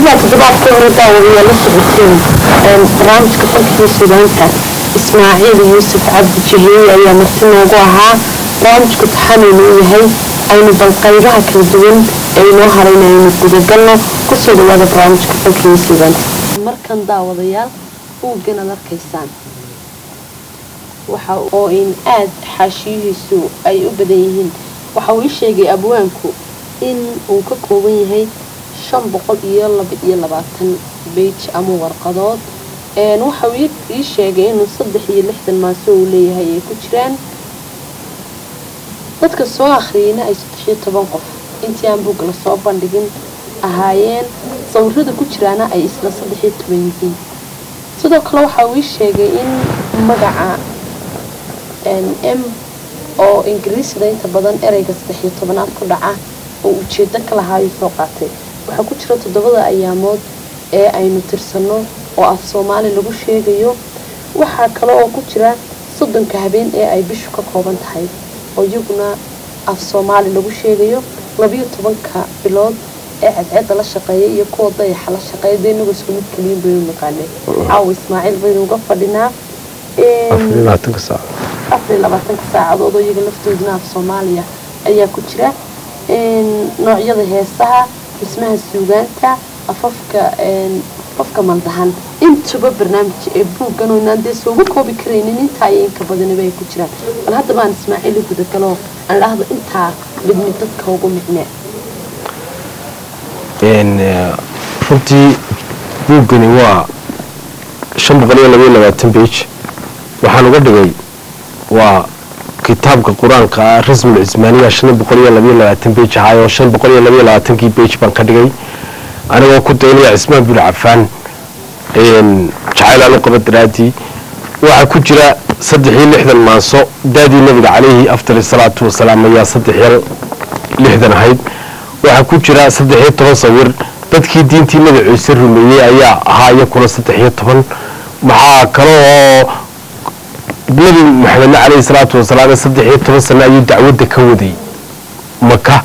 sidaa toddobaadkii hore daawadayaa la socoteen barnaamijka fankii suudaanta ismaaciil yuusuf cabdi jiheeye ayaa marti noogu ahaa barnaamijku taxanaynu u yahay aynu bal qaybaha kala duwan ee inoo harayna aynu gudagalno kusoo dhawaada barnaamijka fankii suudaanta markan daawadayaal buuggan ad arkaysaan waxa oo in aad xaashiyihiisu ay u badan yihiin waxa uu ii sheegay abwaanku in uu ka kooban yahay shan boqol iyo laba iyo labaatan beij ama warqadood waxa uu ii sheegay inuu saddex iyo lixdan maaso uu leeyahay ay ku jiraan dadka soo akhriyeyna ay saddex iyo toban qof intii aan buugga lasoo bandhigin ahaayeen sawirada ku jiraana ay isla saddex iyo toban yihiin sidoo kale waxa uu ii sheegay in magaca m oo ingiriisida inta badan ereyga saddex iyo tobanaad ku dhaca oo ujeedo ka lahaayuu soo qaatay waxaa ku jira toddobada ayaamood ee aynu tirsanno oo af soomaali lagu sheegayo waxaa kale oo ku jira soddonka habeen ee ay bishu ka kooban tahay oo iyaguna af soomaali lagu sheegayo labiyo tobanka bilood ee cadceedda la shaqeeya iyo kuwa dayaxa la shaqeeya dee inagu isku mid keliyin baynu naqaanay caawa ismaaciil baynu uga fadhinaa afar iyo labaatanka saacadood oo iyaga laftooduna af soomaaliya ayaa ku jira noocyada heesaha dhismaha suugaanta afafka afafka maldahan intuba barnaamij ee buuggan oo inaan dee sooga koobi karaynin intaa iyo inka badaniba ay ku jiraan bal haddaba aan ismaaciil u gudagalo aan idhaahdo intaa midmi dadka ugu micnee runtii buuggani waa shan boqol iyo labaiyo labaatan beij waxaan uga dhigay waa kitaabka qur-aanka ah rasmul cismaaniya shan boqol iyo labaiyo labaatan beij ahaayoo shan boqol iyo labaiyo labaatankii beij baan ka dhigay anigoo ku daynaya cismaan bin cafaan jacayl aan u qaba daraadii waxaa ku jira saddex iyo lixdan maaso daadii nabiga calayhi afdal salaatu wasalaam ayaa saddex iyo lixdan ahayd waxaa ku jira saddex iyo toban sawir dadkii diintii nabi ciise rumeeyey ayaa ahaa iyakuna saddex iyo toban maxaa kale oo nabi maxamedna caleyhi salaatu wasalaam saddex iyo toban sano ayuu dacwadda ka waday maka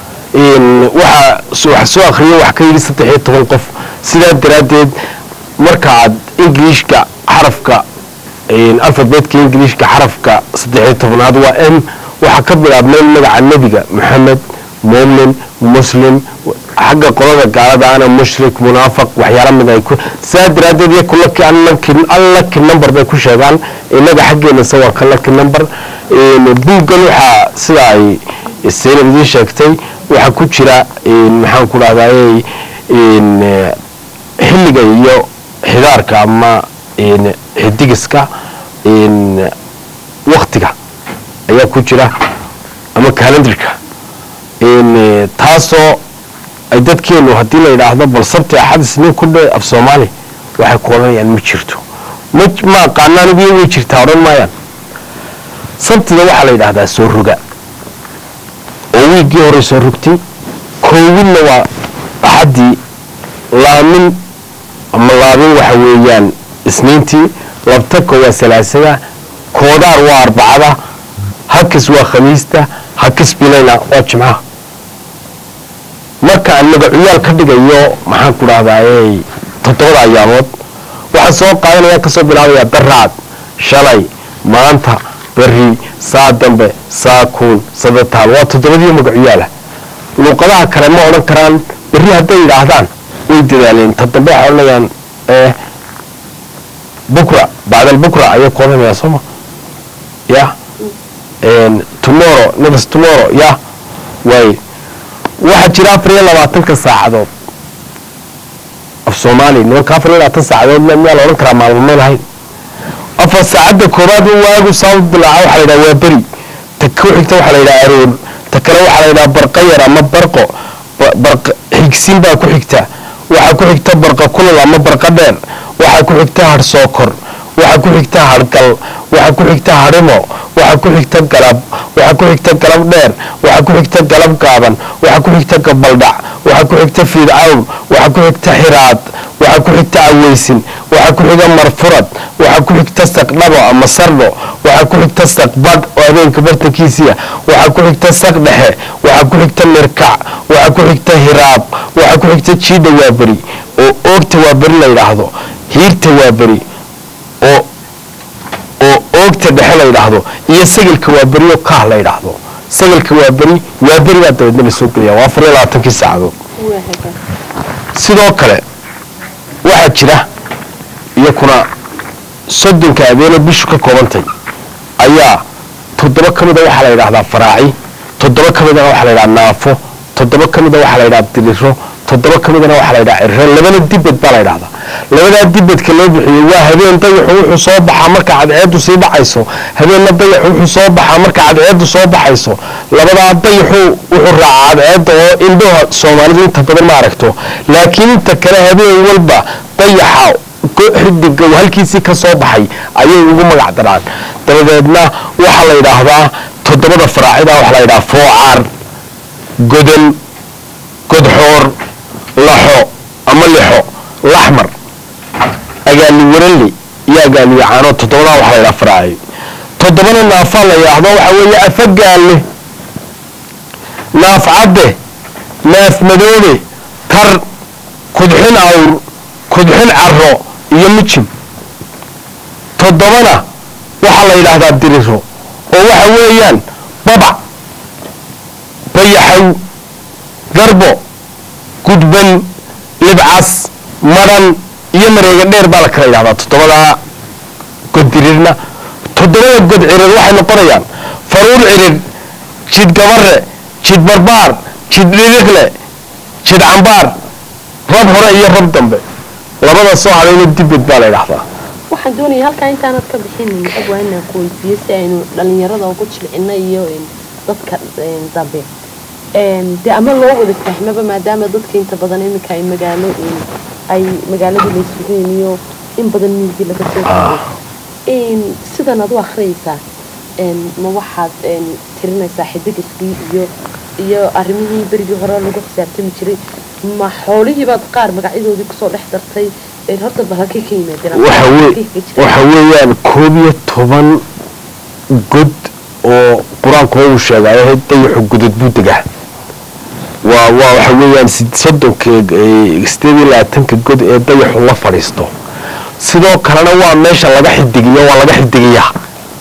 waxa soo akhriya wax ka yidhi saddex iyo toban qof sidaa daraaddeed marka aad ingiliishka xarafka alfabeetka ingiliishka xarafka saddex iyo tobanaad waa m waxaa ka bilaabmeen magaca nebiga maxamed muumin muslim xagga qolada gaalada ana mushrik munaafaq waxyaala mid ay ku sidaa daraaddeed yaku laki allaki number bay ku sheegaan inaga xaggeena se waa ka laki number buuggan waxaa sida ay saynab idiin sheegtay waxaa ku jira maxaan ku dhahdaay xilliga iyo xidaarka ama xidigiska waktiga ayaa ku jira ama calendarka taasoo ay dadkeenu haddii la yidhaahdo bal sabti axad isniin ku dhe af soomaali waxay ku odhanayaan ma jirto ma ma aqaana anigu way jirtaa odhan maayaan sabtida waxaa la yidhaahdaa soo roga oo wiiggii horey soo rogtay koowinna waa axaddii laamin ama laabin waxa weeyaan isniintii labtaka waa salaasada koodaar waa arbacada hakis waa khamiista hakis bilayna waa jimcaha marka aan magacuyaal ka dhigayo maxaan ku dhahdaay toddobada ayaamood waxaan soo qaadanaya kasoo bilaabaya daraad shalay maanta beri saa dambe saa kuun sadataal waa toddobadii magacuyaala luuqadaha kale ma odhan karaan berri hadday yidhaahdaan way dadaaleen ta dambe waxay odhanayaan bukra bacdal bukra ayay ku odhanayaa sooma ya tomorrow next tomorrow ya waay waxaa jira afar iyo labaatanka saacadood af soomaali nimanka afar iyo labaatan saacadood miyaa la odhan karaa maalmo may lahayn afar saacadda koobaad waagu saabu bilaaca waxaa la yidhaha waa beri ta ku xigta waxaa la yidhaha aroor ta kale waxaa la yidhaha barqa yar ama barqo barqa xigsiin baa ku xigta waxaa ku xigta barqa kulal ama barqa dheer waxaa ku xigta hadh sookor waxaa ku xigta hadhgal waxaa ku xigta hadhimo waxaa ku xigta galab waxaa ku xigta galab dheer waxaa ku xigta galab gaaban waxaa ku xigta gabaldhac waxaa ku xigta fiidcawn waxaa ku xigta xiraad waxaa ku xigta aweysin waxaa ku xiga marfurad waxaa ku xigta saqdhabo ama sardho waxaa ku xigta saqbadh oo habeenka bartankiisiia waxaa ku xigta saq dhexe waxaa ku xigta mirkac waxaa ku xigta hiraab waxaa ku xigta jiidha waaberi oo oogta waa beri la yidhaahdo hiirta waa beri oo oo oogta dhexe la yidhaahdo iyo sagalka waa beri oo kaah la yidhaahdo sagalka waa beri waa beri baa dabeedna la soo gelaya waa afar iyo labaatankii saacadood waa hagaag sidoo kale waxaa jira iyakuna soddonka abeene bishu ka koobantay ayaa toddoba ka mida waxaa la yidhahdaa faraaci toddoba ka midana waxaa la yidhaha naafo toddoba ka mida waxaa la yidhaha diriro toddoba ka midana waxaa la yidhaha cirro labana dibed baa la yidhahdaa labadaa dibedka loo bixiyo waa habeen dayaxu wuxuu soo baxaa marka cadceedu sii dhacayso habeenna dayaxu wuxuu soo baxaa marka cadceedu soo baxayso labadaa dayaxu wuxuu raacaa cadceedda oo indhaha soomaalidu inta badan ma aragto laakiin inta kale habeen walba dayaxa go- xidiga uu halkiisii ka soo baxay ayay ugu magac daraan dabadeedna waxaa la yidhaahdaa toddobada faraacida waxaa la yidhaha foocaar godan godxoor laxo ama lixo laxmar agaali warali iyo agaali yacaano toddobadaa waxaa la yidhaha faraaci toddobana naafaa la yidhaahdo waxaa weeye afagaalle naaf cadde naaf madoobe tar kudxin awr kudxin caro iyo mijin toddobana waxaa la yidhaahdaa diriro oo waxa weeyaan babac bayaxaw garbo gudban libcas madhan iyo mareega dheer baa la kala yidhahdaa toddobadaa goddirirna toddobada god cirir waxay noqonayaan faruur cirir jid gabare jid barbaar jid dhiriqle jid cambaar rab hore iyo rab dambe labada soo hadhayna dibed baa la yidhahdaa waxaan doonaya halkaa intaanad ka bixinin abwaa inaan ku weydiiyo si aynu dhalinyarada ugu jilcino iyo een, dadka een, dambe Een, dee ama loo wada fahmaba maadaama dadka inta badan iminka ay magaalo een, ay magaaladii la sugeen iyo in badan miigii laga soo gaaray Een, sidan ad u akhriyaysaa een, ma waxaad een, tirinaysaa xidigiskii iyo iyo arrimihii berigii hore lagu xisaabtami jiray ma xoolihiibaad qaar magacyadoodii kusoo dhex dartay een, horta bal halkay ka yimaadeen waxa weye- Halkay ka jireen? waxa weeyaan koob iyo toban god oo qur-aanku uu sheegayo dayaxu godad buu degaa waa waa waxa weeyaan sid- soddonka eh, sideed iyo labaatanka god ee dayaxu la fadhiisto sidoo kalena waa meesha laga xidigiyo waa laga xidigiyaa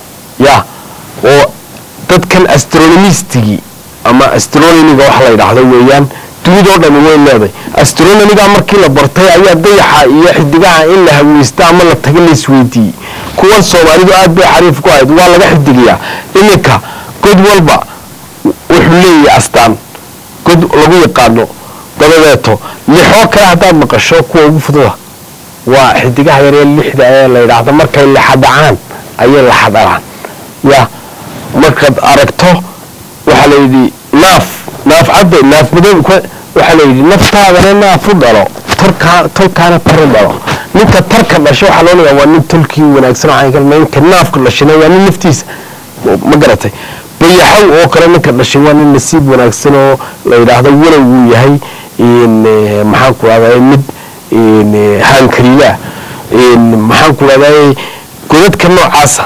ya oo dadkan astronomistigii ama astronomiga waxa la yidhaahdo weeyaan dunidoo dhami way leeday astronomiga markii la bartay ayaa dayaxa iyo xidigaha in la haweysta ama la taga la isweydiiyey kuwan soomaalidu aad bay xariif ku ahayd waa laga xidigiyaa iminka god walba wuxuu leeyahay astaan god lagu yaqaano dabadeeto lixoo kale haddaad maqasho kuwa ugu fududa waa xidigaha yaree lixda ee la yidhaahdo markay laxadhacaan ayay laxadhalaan ya markaad aragto waxaa la yidhi naaf naaf cadde naaf madoob ku- waxaa la yidhi naftaadana naaf u dhalo torkaa tolkaana tar u dhalo ninka tarka dhasha waxaa loo leeyaa waa nin tolkii wanaagsan waxaan kalma ninka naafka dhashana waa nin naftiisa ma garatay bayaxow oo kale ninka dhashay waa nin nasiib wanaagsan oo la yidhaahdo walow uu yahay in eh, maxaan ku rahdaa mid in eh, haankariila in maxaan ku rahdaa godadka noocaasa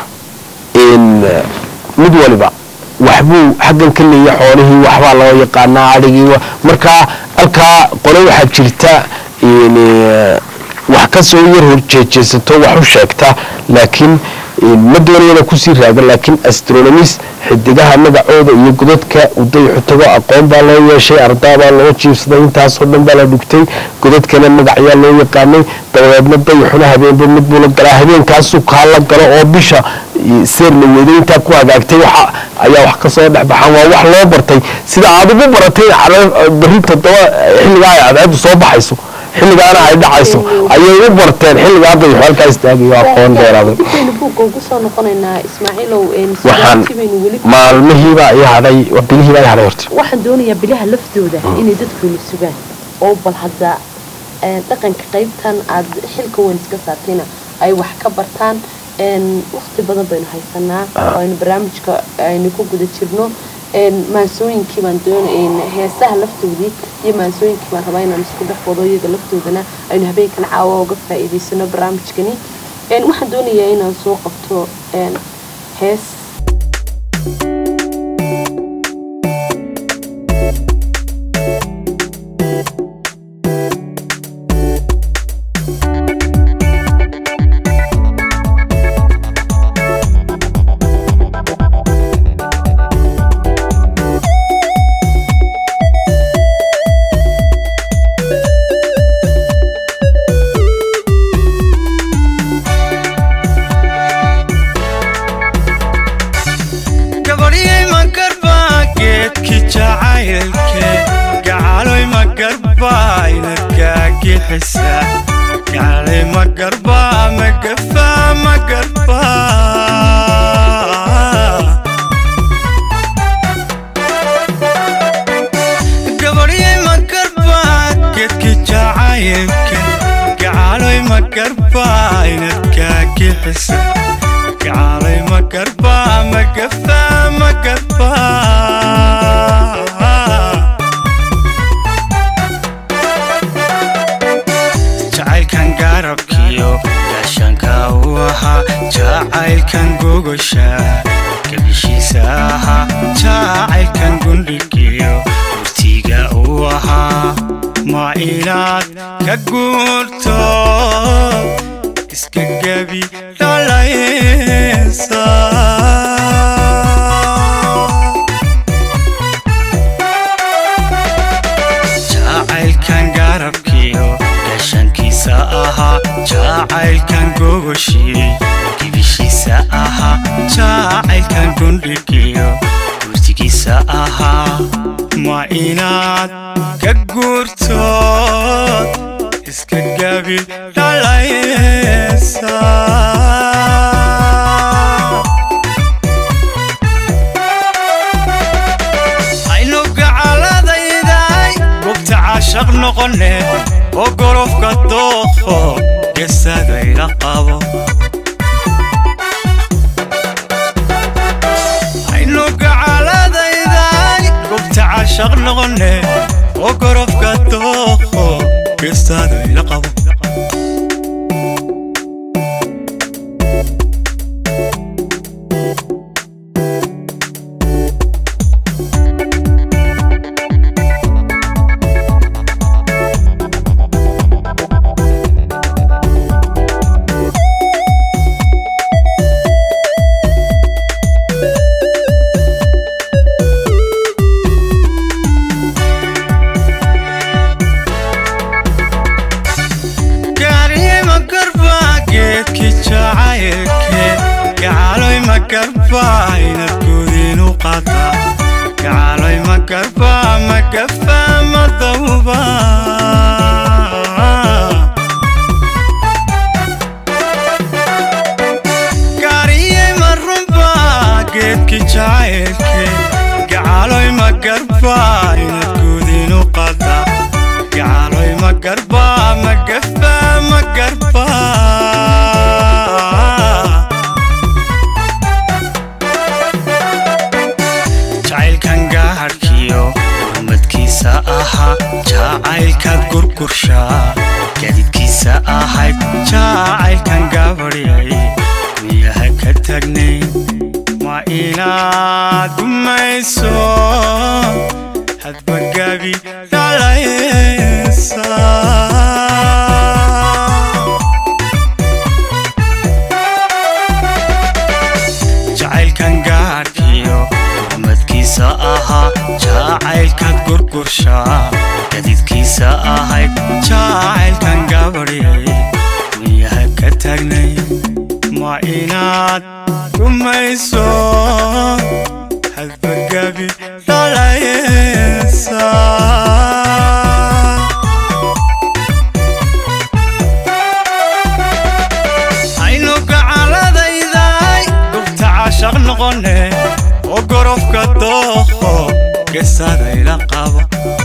in eh, mid waliba waxbuu xaggan ka leeya xoolihii waxbaa loo yaqaanaa adhigii wa- markaa halkaa qole waxaa jirta in eh, wax ka soo yar horjeejeesato wax u sheegta laakiin in ma doonayana kusii raaga laakiin astronomis xidigaha magacooda iyo godadka uu dayaxu tago aqoon baa loo yeeshay ardaa baa loo jiibsaday intaasoo dhan baa la dhugtay godadkana magacyaa loo yaqaanay dabadeedna dayaxuna habeenba mid buu la galaa habeenkaasuu kaa la galo oo bisha i- seer la weeday intaa ku hagaagtay waxa ayaa wax kasoo dhex baxaan waa wax loo bartay sida aad ugu baratay cala- berri toddoba xilligaa ay cadceedu soo baxayso xilligaana ay dhacayso ayay u barteen xilligaa dayaxu halkaa istaagayo aqoon dheeraaday dibbaynu buugga ugu soo noqonaynaa ismaaciilow een, waxaan su'aashii baynu weli maalmihiibaa i hadhay bilihiibaa i hadhay horta waxaan doonayaa bilaha laftooda inay dadkuyna sugaan oo bal hadda een, dhaqanka qaybtan aad xilka weyn iska saartayna ay wax ka bartaan een, waqti badan baynu haysanaa oo aynu barnaamijka aynu ku guda jirno een, maansooyinkii baan doona heesaha laftoodii iyo maansooyinkii baan rabaa inaan isku dhex wado iyaga laftoodana aynu habeenkan caawa uga faa'iidaysano barnaamijkani een, waxaan doonayaa inaan soo qabto een, hees jacaylke gacaloy ma garbaa inadkaagixisa gacalay ma garbaa ma gafaa ma garbaa gabadhyay ma garbaa geedki jacaylke gacaloy ma garbaa inadkaagixisa gacalay ma garbaa ma gafaa ma garbaa jacaylkan garabkiyo gaashaanka u ahaa jacaylkan gogosha gabishiisa ahaa jacaylkan gundhigiyo gurtiga u ahaa ma inaad ka guurto iska gebi dhalaysa jacaylkan garabkiyo gaashaankiisa ahaa jacaylkan gogoshii gibishiisa ahaa jacaylkan gundhigiyo gurtigiisa ahaa ma inaad ka guurtood iska gabi dhalaysa aynu gacaladayday gubta caashaq noqone oo gorofka dookho gesadayla qabo aynu gacaladayday gubta caashaq noqone oo gorofka dookho gesadayla qabo gaariyma garbaa geedki jacaylke gacaloy ma garbaa inad guudinu qadaa gacaloy ma garbaa ma gafaa ma dawba gaariyey ma runbaa geedki jacaylke gacaloy ma garbaa inad guudinu qadaa gacaloy ma garbaa ma gafaa ma garbaa jacaylkan gaadhkiyo gurmadkiisa ahaa jacaylkaad gurgurshaa gadidkiisa ahayd jacaylkan gabadhyay miyaha ka tagnay ma inaad gumayso hadba gabi dhalaysa jacaylkan gaadhkiyo gurmadkiisa ahaa jacaylkaad gurgurshaa gadidkiisa ahayd jacaylkan gabadhyay miyaha ka tagnay ma inaad gumayso hadba gabi dhalaysa aynu gacaladayday gubta caashaq noqone oo gorofka dookho gesadayla qabo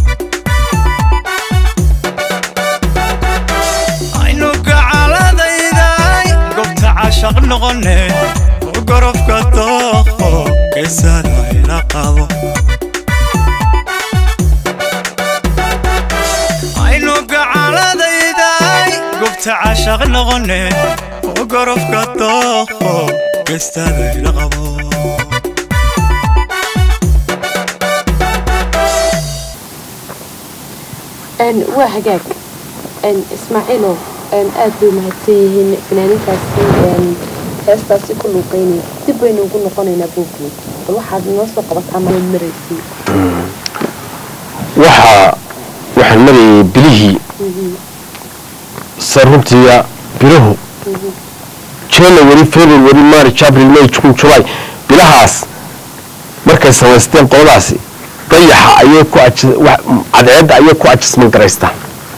aynu gacaladayday gubta caashaq noqone oo gorofka dookho gesadayla qabo aynu gacaladayday gubta caashaq noqone oo gorofka dookho gestadayla qabo een waa hagaag een ismaaciilow een aad bay mahadsan yihiin fanaaninkaasi een heestaasi ku luuqeynaya dib baynu ugu noqonaynaa buugii bal waxaad noo soo qabataa mala maraysay waxaa waxaan marayay bilihii saruntiya biluhu january february march april may june july bilahaas markay samaysteen qoladaasi dayaxa ayay ku aji- wax- cadceedda ayay ku ajisman garaystaan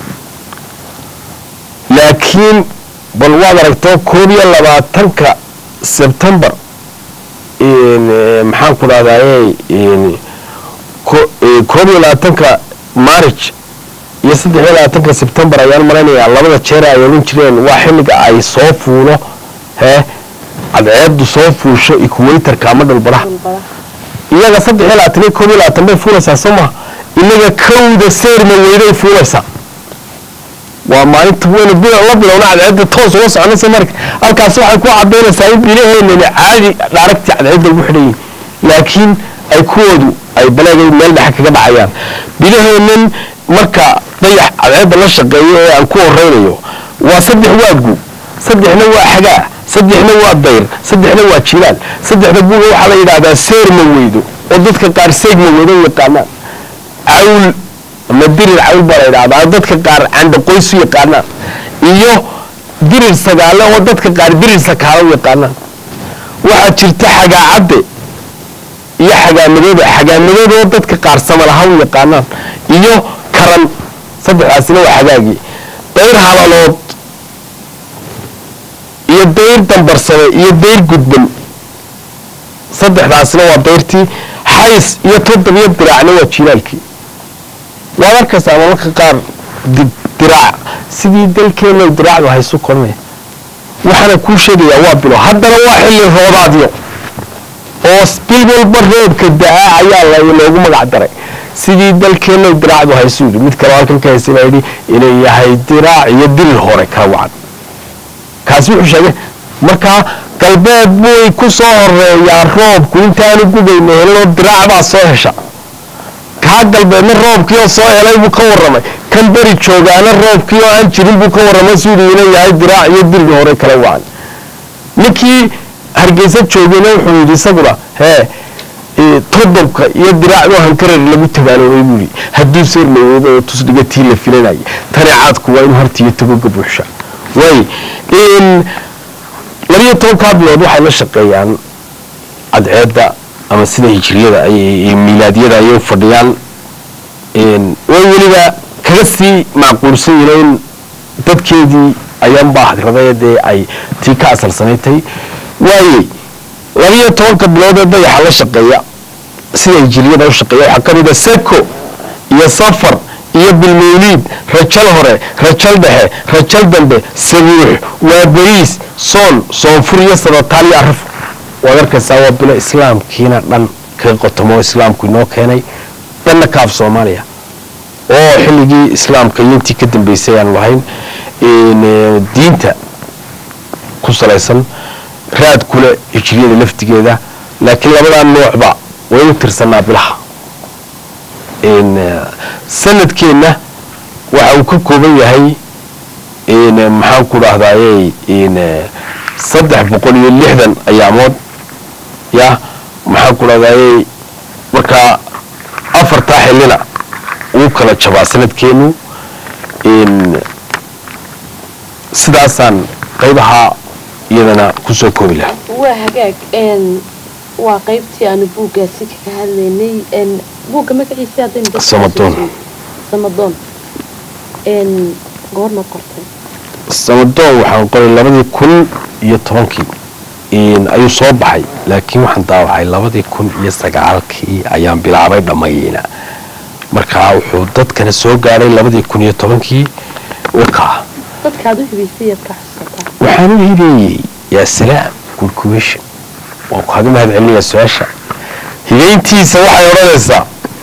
laakiin bal waad aragto koob iyo labaatanka sebtembar in, eh, maxaan ku dhahdaye in, ko- eh, koob iyo labaatanka marich iyo saddex iyo labaatanka sebtembar ayaan malaynayaa labada jeer ay odhan jireen waa xilliga ay soo fuulo hee cadceeddu soo fuusho equatorka ama dhulbaraha dhulbara iyaga saddex iyo labaatan iyo koob iyo labaatan bay fuulaysaa soo maha inaga kowda seerma weyday fuulaysaa waa maalinta weyna bil la bilowna cadceedda toos uga soconaysa marka halkaas waxay ku cadaynaysaa in bilaheennani caadi dhaaragtii cadceedda ugu xidhan yihin laakiin ay kuwoodu ay baleegay meel dhexe kaga dhacayaan bilaheennan marka dayax cadceedda la shaqeeyo ee aan ku horeynayo waa saddex waa gu saddexna waa xagaa saddexna waa dayr saddexna waa jilaal saddexda guga waxaa la yidhaahdaa seerma weydo oo dadka qaar seegma weydo u yaqaanaan cawl ama dirir cawl baa la yidhahdaa dadka qaar candhaqoys u yaqaanaan iyo dirir sagaale oo dadka qaar dirir sakaalo u yaqaanaan waxaa jirta xagaacadde iyo xagaamadooda xagaamadooda oo dadka qaar samalaha u yaqaanaan iyo karan saddexdaasina waa xagaagii dayr halalood iyo dayr dambarsade iyo dayr gudban saddexdaasina waa dayrtii xays iyo toddobiyo diraacna waa jiilaalkii waad arkaysaa mararka qaar di- diraac sidii dalkeena diraacdu haysu koranaya waxaana kuu sheegayaa waa bilo haddana waa xilli roobaadyo oo bil walba roobka da-a ayaa la- loogu magac daray sidii dalkeena diraacdu haysu yidhi mid kaleo halkan ka haysa baa yidhi inay yahay diraac iyo dirir hore kala wacan kaasi wuxuu sheegay markaa galbeed buy ku soo horeeyaa roobku intaanu gubayna helinoo diraac baa soo hesha kaa galbeedna roobkii oo soo helay buu ka warramay kan beri joogaana roobkii oo aan jirin buu ka warramay siduu inuu yahay diraac iyo dirir hore kala wacan ninkii hargeysa joogayna wuxuu yidhi isaguna hee ee, todobka iyo diraacdoo hankarar lagu tabaaloobay buu yidhi hadduu seermawoodo oo tusdhiga tii la filanayay tani caadku waa inuu hartiyo tagoga buuxsha waay in labiyo tobankaa bilood waxay la shaqeeyaan cadceedda ama sida hijriyada ay miilaadyada ayay u fadhiyaan in way weliba kaga sii macquulsan yihiin in dadkeedii ayaanbaa hadraday dee ay tii ka asalsanaydtay waaye labiyo tobanka bilood ee dayaxa la shaqeeya sida hijriyada u shaqeeya waxaa ka mid a seko iyo safar iyo bilmawliid rajal hore rajal dhexe rajal dambe sabuux waa beriis soon soonfur iyo sabataal iyo arraf waad arkaysaa waa bilo islaamkiina dhan kaga qotomo islaamku inoo keenay dhanna kaaf soomaaliya oo xilligii islaamka iyo intii ka dambeysay aan lahayn in, eh, diinta ku salaysan raad kule hijriyada laftigeeda laakiin labadaa noocba waynu tirsanaa bilaha in, eh, sanadkeenna waxa uu ka kooban yahay in, eh, maxaan ku dhahdaye in eh, saddex boqol iyo lixdan ayaamood ya maxaan ku dhahdaye markaa afartaa xillina wuu kala jabaa sanadkeenu in sidaasaan qaybaha iyadana kusoo koobi lahaa waa hagaag n waa qaybtii aanu buuggaasi kaga hadlaynay n buugga magaciisa haddaynu dadka Samadoon. soo sheegno. samadoon n goorma qortay samadoon waxaan qoray labadii kun iyo tobankii in ayuu soo baxay laakiin waxaan daawacay labadii kun iyo sagaalkii ayaan bilaabay dhammayna markaa wuxuu dadkana soo gaadhay labadii kun iyo tobankii wakaa dadkaad u hibaysay yaad ka xusataa waxaan u hibeeyey yaa salaam kulkuwesha waan ku hadu mahad celinayaa su-aasha hibayntiisa waxay odhanaysaa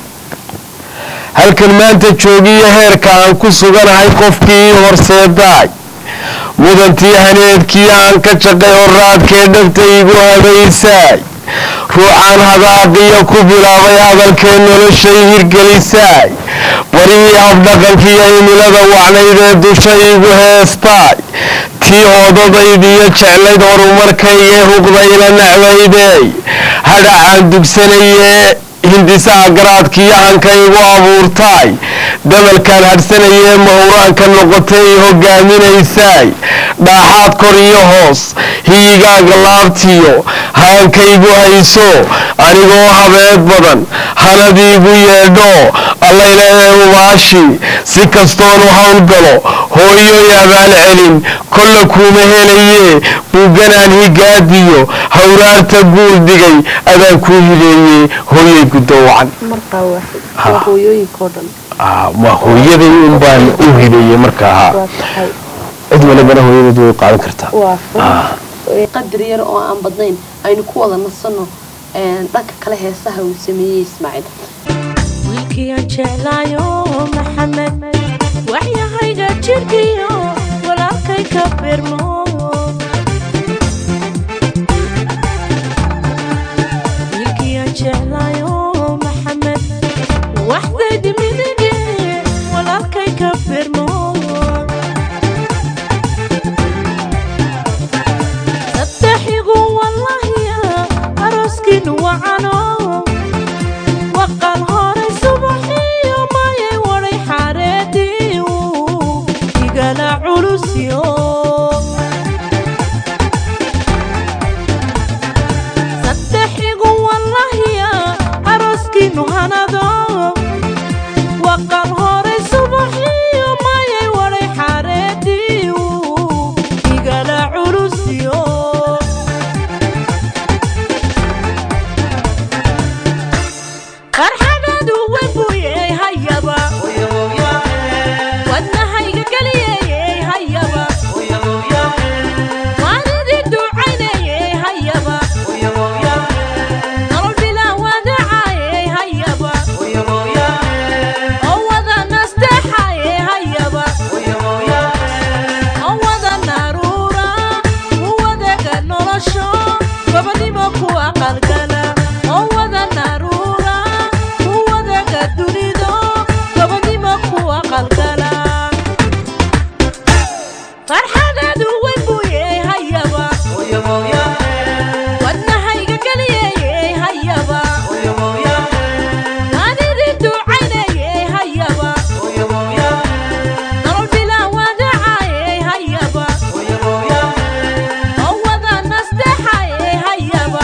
halkan maanta joogiyo heerka aan ku suganahay qofkii horseedaay mudantii haneedkii aan ka jaqay horaadkee dhagta igu habaysaay ruuxaan hadaaqiyo ku bilaabay hadalkee noloshay hirgelisaay barihii habdhaqankiiyo himilada wacnayd ee dusha igu heestaay tii oodadaydiyo jeclayd horumarkaygae huqdayla nacbaydey hadhacaan dugsanayee hindisaha garaadkiiyo hankaygu abuurtaay dabalkaan hadhsanayee mahuraanka noqotay hogaaminaysaay dhaaxaad kor iyo hoos hiyigaaga laabtiyo haankaygu hayso anigoo habeed badan hanadiigu yeedho allayleee ubaashi si kastoonu howlgalo hooyoy abaal celin kolla kuuma helayee buuganaan higaadiyo hawraarta guul dhigay adaan kuu hideeyey hooyay guddowacan markaa waaxid waa hooyooyinkao dhan ma hooyaday un baan u hideeyey markaa ha waa tahay cid walibana hooyadeed way qaadan kartaa waa fur qadar yar oo aan badnayn aynu ku wada nasanno dhanka kale heesaha uu sameeyey ismaaciil wiilkiiaan jeclaayo maxamed waxyahayga jirkiyo walaalkay ka birmo wiilkiiaan jeclaayo maxamed waxdaydi midige walaalkay ka birmo saddexigu wallahiya arooskiinu wacano waqal horay subaxiyo mayay waday xaareediu igala culusyo saddexigu wallahiya arooskiinu hanado waqal horay subaxiyo mayay waday xaareediu igala culusyo farxadadu webuye hayaba wadnahayga geliyeye hayaba waanidi ducayneye hayaba nolol bilaa wadacaye hayaba oo wada nasteexaye hayaba oo wada naruura u wadaga nolosho gobonimo ku aqalgala oo wada naruura u wadaga dunido gobonimo ku aqalgala farxadadu webuye hayaba wadnahayga geliyeye hayaba waanidi ducayneye hayaba nolol bilaa wadacaye hayaba oo wada nasteexaye hayaba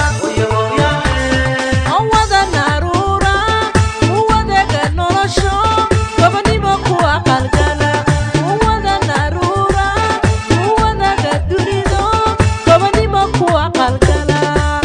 oo wada naruura u wadaga nolosho gobonimo ku aqalgala u wada naruura u wadaga dunido gobonimo ku aqalgala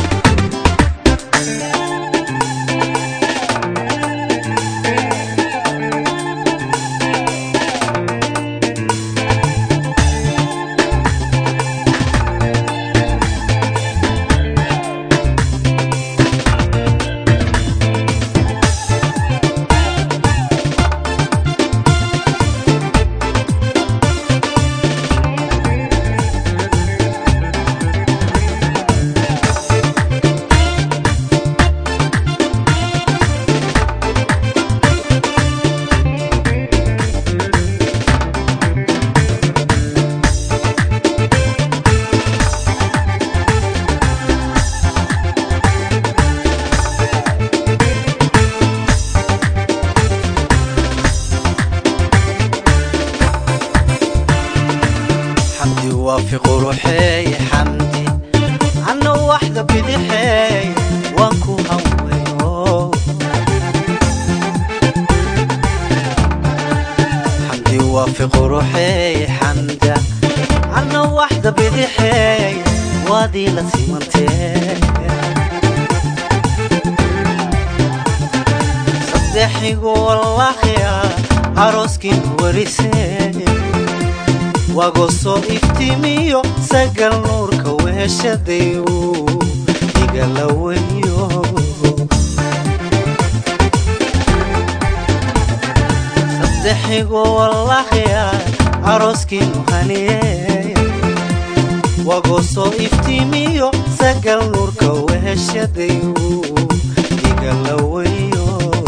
xamdi waafi quruxeey xamdi anna waxda bidixeey waan ku haweyo xamdi waafi quruxeey xamda anna waxda bidixeey waadii la simantee saddexigu wallaahiya arooskiinu warisee wago soo iftiimiyo sagal nuurka weeshadayu igala weyo saddexigu wallaahiya arooskiinu haniye wago soo iftiimiyo sagal nuurka weeshadayu igala weyo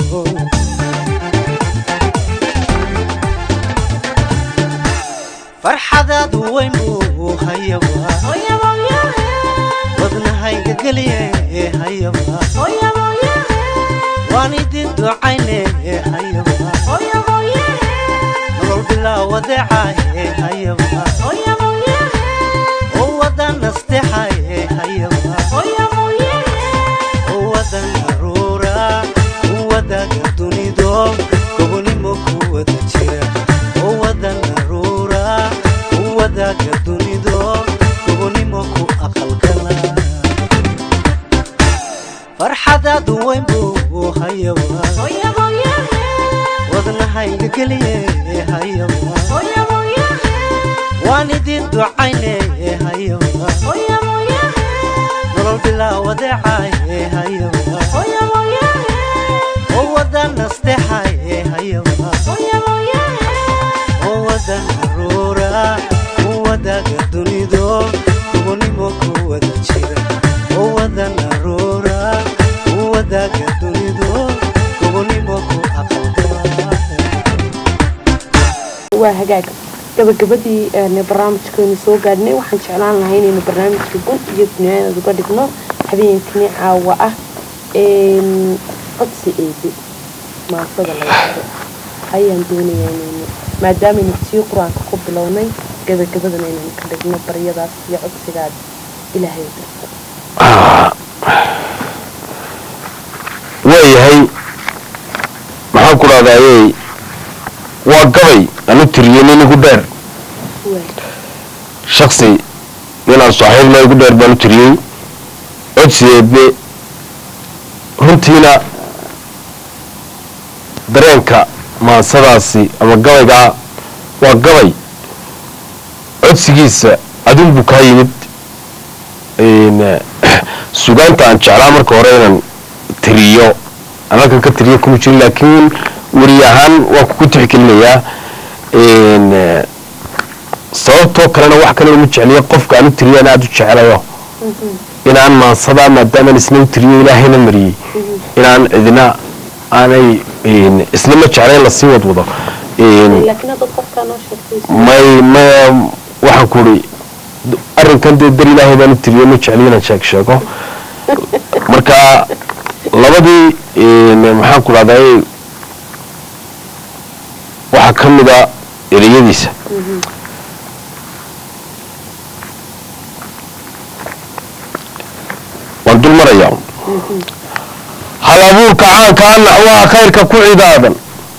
farxadaadu weyn buu hayaba wadnahayga geliye hayaba waan idin ducayne hayaba wadeecaye hayaba oo wadan nasteexaye hayaba oo wadan aruura oo wadaga dunido gobonimo ku wada jira oo wadan aruura oo wadaga dunido gobonimo ku aqalgala farxadaadu weyn buu hayaba wadnahayga geliye hayaba waan idin ducayne hayaba nolol bilaa wadeecaye hayaba oo wadan nasteexaye hayaba oo wadan aruura oo wadaga dunido gobonimo ku wada jira oo wadan aruura oo wadaga dunido gobonimo ku aqalgala waa hagaag gabagabadii een, barnaamijkeenu soo gaadhnay waxaan jeclaan lahay inaynu barnaamijka gun iyo dunyaadeed uga dhigno habeenkani caawa ah een, codsi eedi maasada laga hado ayaan doonayaa inaynu maadaamaynu tii qur-aanka ku bilownay gabagabadana inaynu ka dhigno baryadaas iyo codsigaad ilaahay u dirto waayahay maxaan ku dhahdaayey waa gabay anu tiriyey nin igu dheer waay shaksi ninaan saaxiibna igu dheer baan u tiriyey codsigeedne runtiina dareenka maansadaasi ama gabaygaa waa gabay codsigiisa adun buu kaa yimid een, sugaanta aan jeclaa marka hore inaan tiriyo aan halkan ka tiriyo kuma jirin laakiin weri ahaan waan kugu tixgelinayaa een, sababtoo kalena wax kale uma jecliyo qofka aan u tiriyaan aada u jeclayo inaan maansadaa maadaamaan isna u tiriyo ilaahayna mariyey inaan cidina aanay een, isna ma jeclayn lasii wadwado een, laakiin haddaad qofkaa noo sheegtay may may waxaan ku uri arrinkan dee dar ilaahay baan u tiriyo ma jecli inaan sheeg sheego marka labadii een, maxaan ku dhahday waxaa ka mid a ereyadiisa waan dul marayaa hal abuurka caanka a naxwaha khayrka ku cidaadan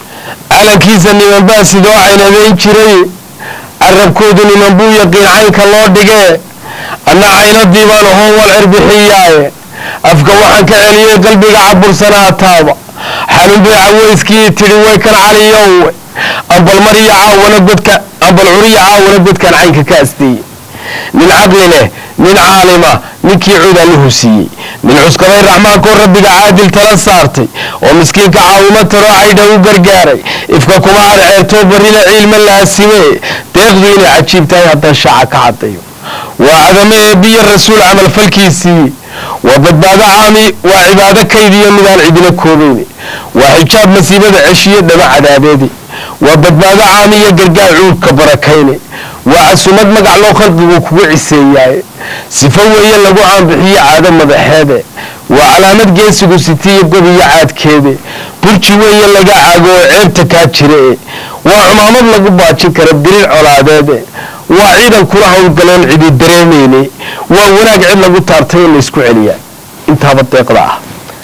calankiisa niman baa sidoo caynadeyn jiray carabkoodu niman buu yaqiin caynka loo dhigee anna caynadii baan ahoon wal cirbixiyaaye afka waxaan ka celiyey qalbiga cabursanaa taaba xalun bay caweyskii tidhi way kan caliyowe ambal mariya caawana godka ambal curiya caawana godkan caynka ka asteeye nin caqli leh nin caalima ninkii cuda lahu siiyey nin cuskaday raxmaankoo rabbiga caadil tala saartay oo miskiinka caawimo taroo caydha u gargaaray ifka kuma cadceertoo barrina ciilma laasimee deeqdu inay cajiib tahay haddaan shaaca ka cadayo waa cadamo eebbiyo rasuul camalfalkiisii waa badbaado caami waa cibaado kaydiyo midaan cidina koobayni waa xijaab masiibada ceshiyo dhama cadaabeedi waa badbaado caami iyo gargaar cuurka barakayne waa casumad magac loo khalqigu kugu ciseeyaaye sifo weeye lagu caanbixiyo caado madaxeede waa calaamad geesigu sitiyo gobiyo caadkeede burji weeye laga caago oo ceebta kaa jire waa cumaamad lagu baajin kara diriir colaadeede waa ciidan kula howlgaloon cidi dareemayne waa wanaag cid lagu taartay in laysku celiyaa intaaba deeqda ah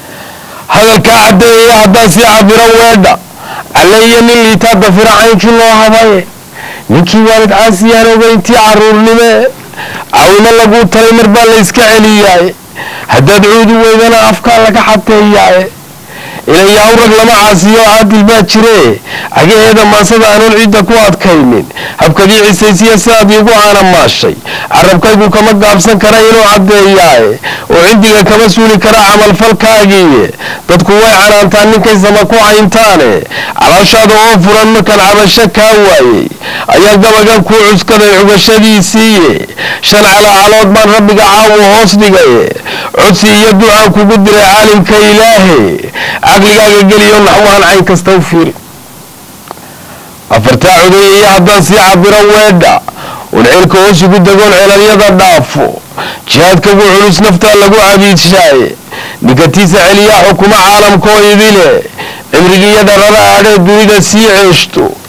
hadalkaa caddeeyaya haddaan sii cabiran weedha calleeyo nin liitaa dafira caynkii loo habaye ninkii waalid caasiyaan ogeyntii caruurnimee cawimo laguu talay mar baa layska celiyaaye haddaad cuudi weydana afkaa laga xateeyaaye ilayaw rag lama caasiyo caadil baa jiree cagaheeda maansada aanun cidda ku adkaynin habkadii cisaysiya sidaad iigu aana maashay carabkaygu kama gaabsan kara inuu caddeeyaaye oo cindiga kama suuli kara camalfalkaagiiye dadku way canaantaan ninkay sama ku cayntaane calooshaada oo furan markaan cabasho kaa waayey ayaa gabagan kuu cuskaday cugashadiisiiye shan calaacalood baan rabbiga caawu hoos dhigaye codsi iyo ducaan kugu diray caalimka ilaahe caqligaaga geliyo naxwahan cayn kasta u fiiri afartaa codeeyaya haddaan sii cabiro weedha un ceelka hoos ugu degoon ceelalyada dhaafo jihaadka ugu culus naftaa lagu cabiidshaaye ninkatiisa celiyaa xukuma caalamkoo idile cimrigiiyo dharada adhee dunida sii ceeshto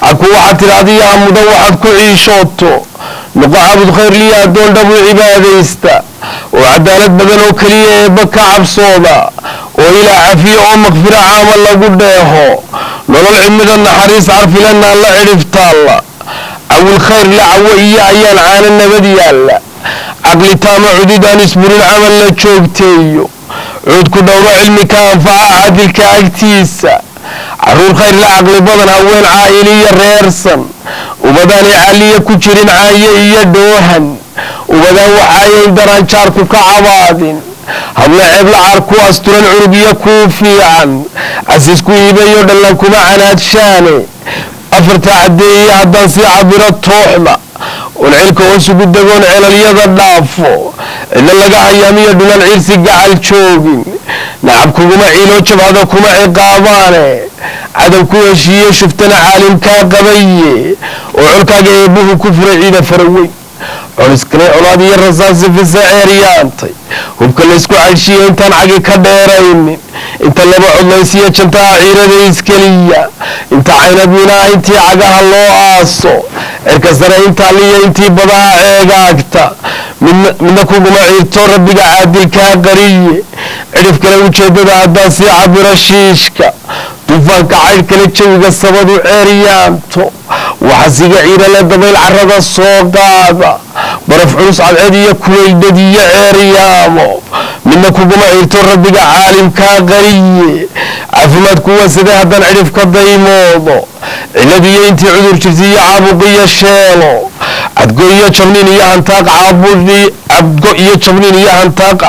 xaku waxaad tidhaahda yaa mudan waxaad ku ciishooto noqo cabud khayr liya addoon dhabu cibaadaysta oo cadaalad badan oo keliya eebba ka cabsooda oo ilaa cafiye oo makfiro caama lagu dheeho nolol cimida naxariis carfilanaan la cidhiftaalla cawil khayr la cawo iyo ayaan caano nabad yaalla caqli taama cududaan isburin camal la joogteeyo cuudku dhowro cilmi ka anfaca cadilka agtiisa caruur khayr la caqli badan haween caa'iliya reersan ubadaanay caliya ku jirin caaye iyo dhoohan ubadaan waxaayayn daranjaarku ka cabaadin habla ceebla caar ku asturan cunugiyo kuu fiican casiisku iibayo dhallan kuma canaadshaane afarta caddeeye haddaan sii cabiro tooxda oon cilka hoosugu dagoon celalyada dhaafo cidlo laga hayaamiyo dhulan ciirsi gacal joogin nacab kuguma ciiloo jabhada kuma ciqaabaane cadow ku heshiiye shuftana caalimkaa qabaye oo colkaaga eebbuhu ku furay ciida faraweyn coliskale colaad iyo rasaasi fisa ceeryaantay hubka laysku cadhshiya intaan cagi ka dheeraynin inta laba codlaysiya jantaha ciirada iskeliya inta caynadminaha intii cagaha loo aaso cirka sare intaa liya intii badaha ceegaagta midna kuguma ciirto rabbiga caadilkaa qariye cidhif kale ujeedada haddaan sii cabiro shiishka duufaanka caydh kale jawiga sabadu ceeryaanto waxasiga ciirale dabayl carada soo qaada baraf culus cadceed iyo kuwaydhad iyo ceeryaamo midna kuguma ciirto rabbiga caalimkaa qariye caafimaad kuwa sidee haddaan cidhif ka daymoodo ciladiyo intii cudur jirta iyo caabuq iyo sheelo cadgo iyo jabniin iyo hantaaq caabudi cadgo iyo jabniin iyo hantaaq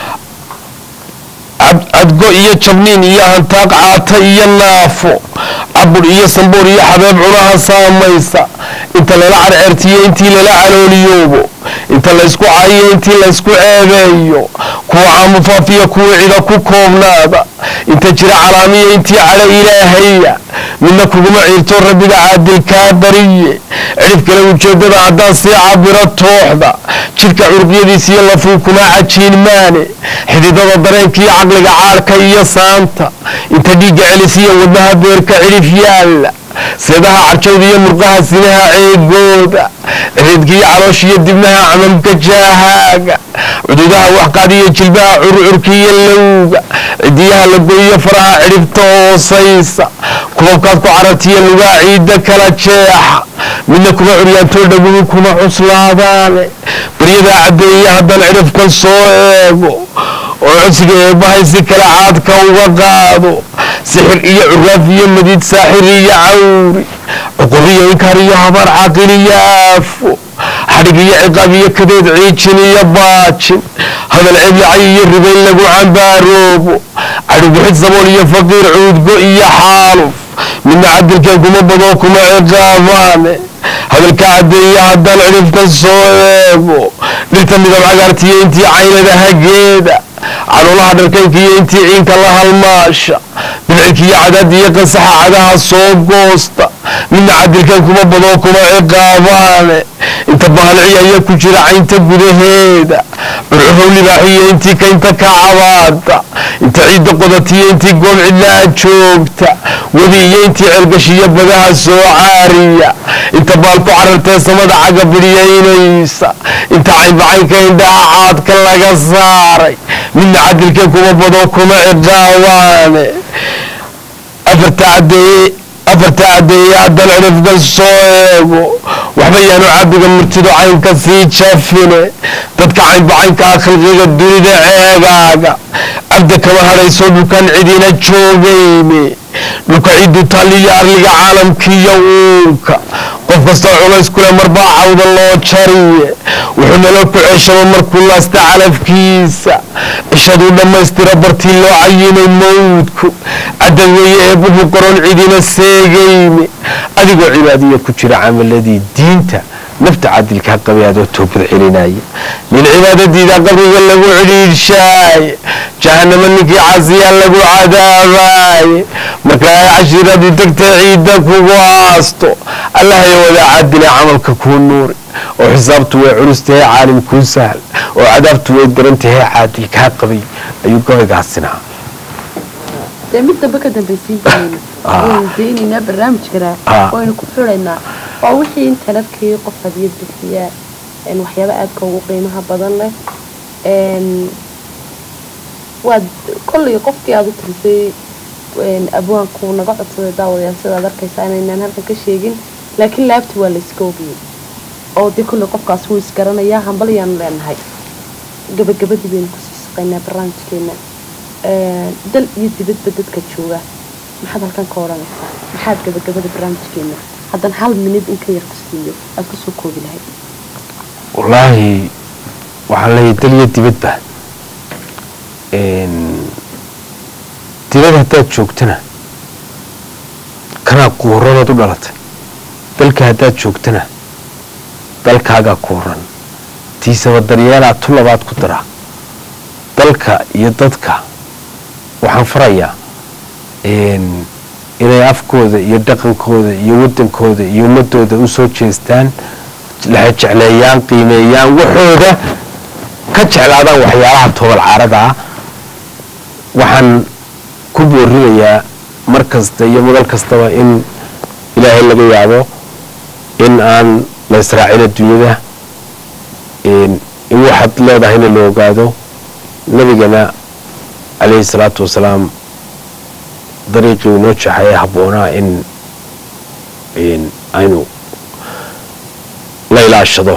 cadgo iyo jabniin iyo hantaaq caata iyo naafo cabur iyo sambuur iyo xabeeb cunaha saamaysa inta lala carceertiyo intii lala calooliyoobo inta laysku caayiyo intii laysku ceebeeyo kuwa caamufaafiya kuwa cida ku koobnaada inta jira calaamiya intii cadho ilaahaya midna kuguma ciirto rabbiga caadilkaa bariye cidhif kale ujeedada haddaan sii cabiro tooxda jidhka curuqyadiisa iyo lafuu kuma cajiin maane xididada dareenkaiyo caqliga caadhka iyo saanta inta dhiigga celisiya wadnaha beerka cidhif yaalla seedaha carjawda iyo murqaha sinaha ceegooda ciridkiiyo caloosh iyo dibnaha camamka jaahaaga cududaha waxqaadiyo jilbaha curcurkiiyo lowga cidiyaha lagoyiyo faraha cidhibta hoosaysa kubabkaad ku carartiyo lugaa ciidda kala jeexa midna kuma curyaantoo dhaguhu kuma cuslaadaane baryadaa caddeeye haddaan cidhifkan soo eego oo codsiga eebbahay si kale caadka uga qaado sixir iyo curaaf iyo madiid saaxir iyo cawri cuqubiyo inkaar iyo habaar caaqil iyo aafo xadhig iyo ciqaab iyo kadeed ciijin iyo baajin hadal ceblacay iyo ribayn lagu cambaaroobo cadhibixid sabool iyo faqiir cuudgo iyo xaaluf midna cadilkan kuma badoo kuma ciqaabaane hadalka caddeeye haddaan cidhifkan soo eego dhirta midab cagaartiyo intii caynada hageeda canuulaha dharkaynka iyo intii ciinka la halmaasha bidcilka iyo cadaada iyo qasaxa cagaha soo goosta midna cadilkan kuma badoo kuma ciqaabaane inta bahalciya ayaa ku jira caynta gudaheeda curcurow libaaxiyo intii kaynta ka cabaada inta ciidda qodatiyo intii goob cidlaa joogta webi iyo intii ceelgashiyo badaha soo caariya inta baalku carartee samada caga bidhyaynaysa inta caynbacaynka indhaha caadka laga saaray midna cadilkan kuma badoo kuma ciqaabaane afarta cadeeye afarta caddeeye haddaan cidhifkan soo eego waxba yaanu cabiga murtido caynka sii jafine dadka caynbacaynkaa khalqiga dunida ceegaaga cabda kama hadhayso dhulkan cidina joogayne dhulka cidu taaliyo arliga caalamkiiyo uunka qof kastoo culays kule marbaa cawda loo jariye wuxuu nalo ku ceeshaba markuu laasta calafkiisa cishaduu dhammaystira bartii loo cayinay mawdku cadda weeye eebbuhu qoron cidina seegayne adigoo cibaadiya ku jira camaladii diinta nafta cadilkaa qabay adoo toobad celinaya nin cibaadadiida qabriga lagu cidhiidhshaaye jahanamo ninkii casiyaa lagu cadaabaye marka ay cashiiradu degtay ciidda kugu aasto allahaya wadaa cadile camalka kuu nuuri oo xisaabtu way culustahay caalim kuu sahal oo cadaabtu way darantahay caadilkaa qabay ayuu gabaygaasinahaa dee mid dambe ka dambaysiin jirayna Ah. waynu daynaynaa barnaamijkana Ah. waynu ku xulaynaa oo wixii internetkii qof hadiyad bixiyaa een, waxyaaba aadka ugu qiimaha badan leh een, waad kolley qofkii aad u tirisay een, abwaanku naga codsaday daawadayaal sidaad arkaysaa inaynaan halkan ka sheegin laakiin laabti waa layska ogiyey oo dee kolley qofkaas wuu isgaranayaa hambalyaanu leenahay gabagabadii baynu kusii shaqaynaa barnaamijkeena Een, dal iyo dibadba dadka jooga maxaad halkan ka odhanaysaa maxaad gabagabada barnaamijkeena haddan hal minid in ka yar ku siiyo aad kusoo koobi lahayd wallaahi waxaan leeyahay dal iyo dibadba een, dibad haddaad joogtana kanaa ku horanaad u dhalatay dalka haddaad joogtana dalkaagaa ku horan tiisaba daryeelaa tu labaad ku dara dalka iyo dadka waxaan farayaa een, inay afkooda iyo dhaqankooda iyo wadankooda iyo ummadooda u soo jeestaan la jecleeyaan qiimeeyaan waxooda ka jeclaadaan waxyaalaha toobal caarada ah waxaan ku boorinayaa mar kasta iyo madal kastaba in ilaahay laga yaabo in aan la israacin adduunyada in in waxaad leedahayna la ogaado nabigana calayhi salaatu wasalaam dariiqii uu noo jeexay habboonaa in in aynu la ilaashado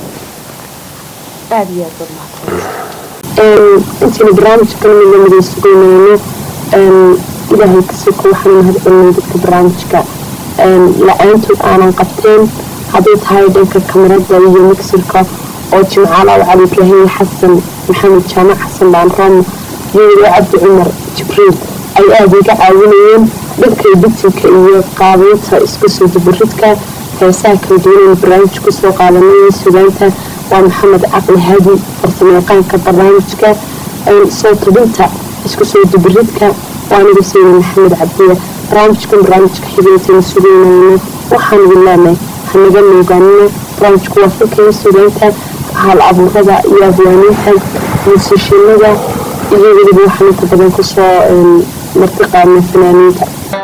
aada iyo aad baad mahadsan intaynu barnaamijkan midnimada sugaynayno ilaahay kasoko waxaan mahadcelinay dadka barnaamijka la-aantood aanan qabteen hadday tahay dhanka kamarada iyo mixirka oo jimcaala cali ibraahim xasan maxamed jaamac xasan baanroom iyo cabdi cumar jibriil ay aada iga caawinayeen dhanka editinka iyo qaabeynta isku soo dubaridka heesaha kala duwanaynu barnaamij kusoo qaadanay sugaanta waa maxamed caqli hadi farsamayaqaanka barnaamijka soo tubinta isku soo dubaridka waa anigu sayni maxamed cabdiya barnaamijkan barnaamijka xigintaynu sugaynayno waxaan wilaanay hanaga moogaanina barnaamijku waa filkaya sugaanta hal abuurada iyo abwaaniinta muusishinada iyo weliba waxaan inta badan kusoo marti qaadnay fanaaniinta